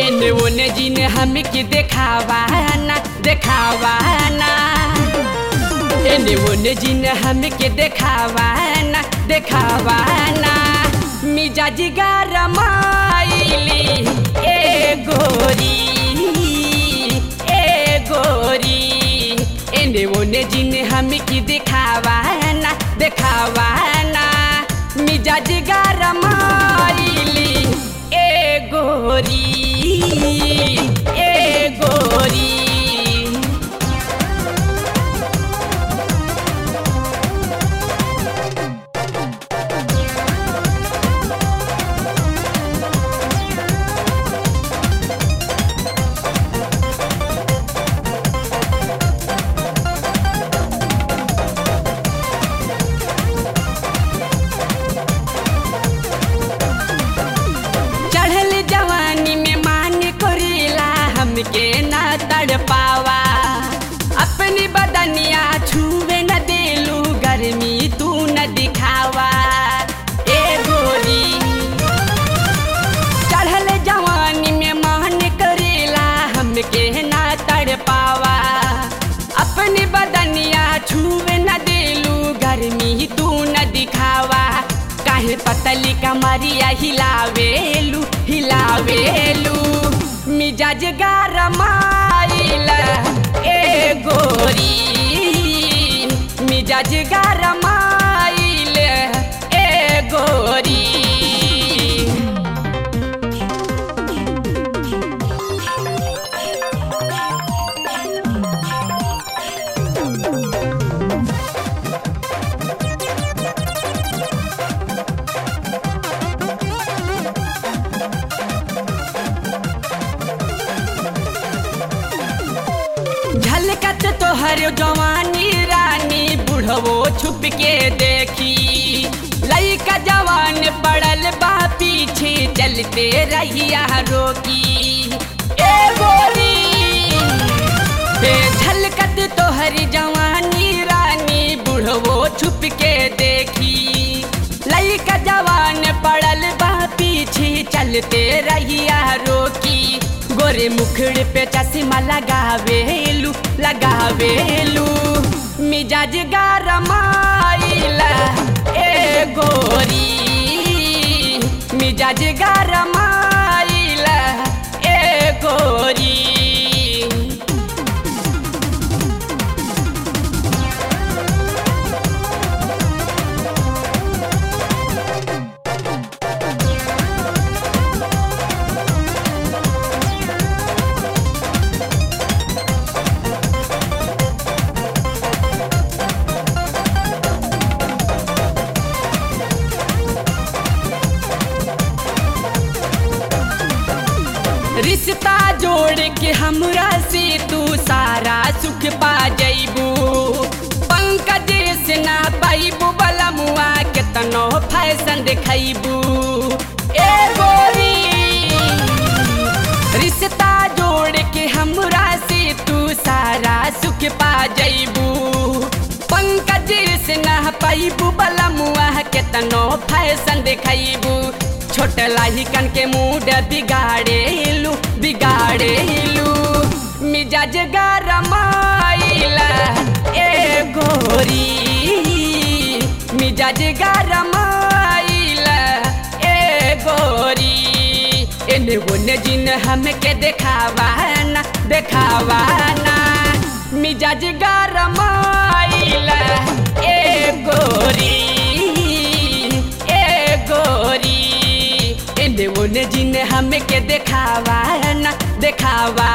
एने ओने जिन हमके देखावा ना देखावा ना एने ओने जिन हमके देखावा ना देखावा ना मिजाज गरमाइली ए गोरी ए गोरी एने ओने जिन हमके देखावा ना देखावा ना मिजाज गरमाइली ए गोरी ए गोरी चढ़ल जवानी में मान करेला हमके ना तड़ पावा अपनी बदनिया छुए न देलू गर्मी तू न दिखावा ए गोरी चढ़ल जवानी में मान करेला हमके ना तड़ पावा अपनी बदनिया छुए न देलू गर्मी तू न दिखावा काहे पतली कमरिया हिलावेलू हिलावेलू मिजाज गरमाइला ए गोरी मिजाज गरमाइले ए गोरी झलकत तोहर जवानी रानी बुढ़वो छुप के देखी लइका जवान पड़ल बा पीछे चलते रहिया रोकी ए गोरी बे झलकत तोहर जवानी रानी बुढ़वो छुप के देखी लइका जवान पड़ल बा पीछे चलते रहिया रोकी गोरे मुखड़ पे चश्मा लगावेलू लगावेलू मिजाज गरमाइला ए गोरी मिजाज गरमाइला ए गोरी रिश्ता जोड़ के हमरा से तू सारा सुख पा जइबू पंकज से ना पाइबू बलमुआ केतनो फैशन देखैबू ए गोरी रिश्ता जोड़ के हमरा से तू सारा सुख पा जइबू पंकज से ना पाइबू बलमुआ केतनो फैशन देखैबू छोट लाहिकन के मूड बिगाड़ेलू बिगाड़ेलू मिजाज गरमाइला ए गोरी मिजाज गरमाइला ए गोरी एने ओने जिन हमके देखावा ना देखावा ना मिजाज गरमाइला ए गोरी ए गोरी एने ओने जिन हमके देखावा ना देखावा